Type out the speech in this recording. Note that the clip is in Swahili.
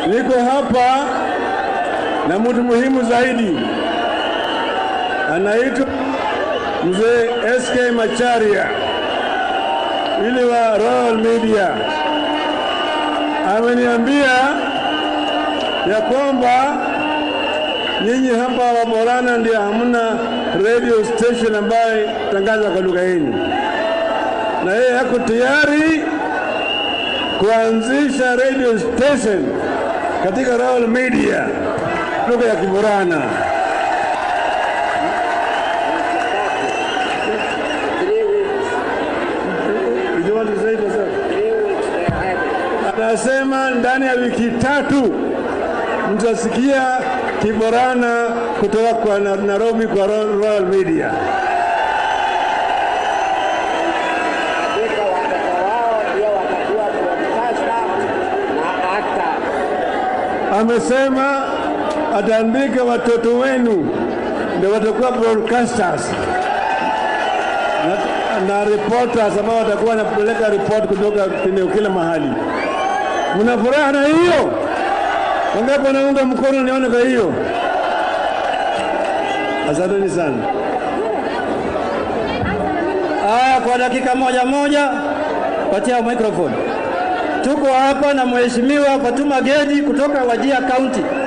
Niko hapa na mtu muhimu zaidi, anaitwa mzee SK Macharia ili wa Royal Media. Ameniambia ya kwamba nyinyi hapa Waborana ndio hamna radio station ambayo tangaza kwa lugha yenu, na yeye yako tayari kuanzisha radio station katika Royal Media lugha ya Kiborana. Did you want to say it yourself? Anasema ndani ya wiki tatu mtasikia Kiborana kutoka kwa Na- Nairobi kwa Ro- Royal Media. Hakika watoto wao ndio watakuwa broadcaster na actor. Amesema ataandika watoto wenu ndio watakuwa broadcasters na, na reporters ambao watakuwa wanapeleka report kutoka eneo kila mahali. Mna furaha na hiyo? Wangapi wanaunga mkono nione kwa hiyo? Asanteni sana. Haya, kwa dakika moja moja, patia microphone. Tuko hapa na mheshimiwa Fatuma Gedi kutoka Wajia County.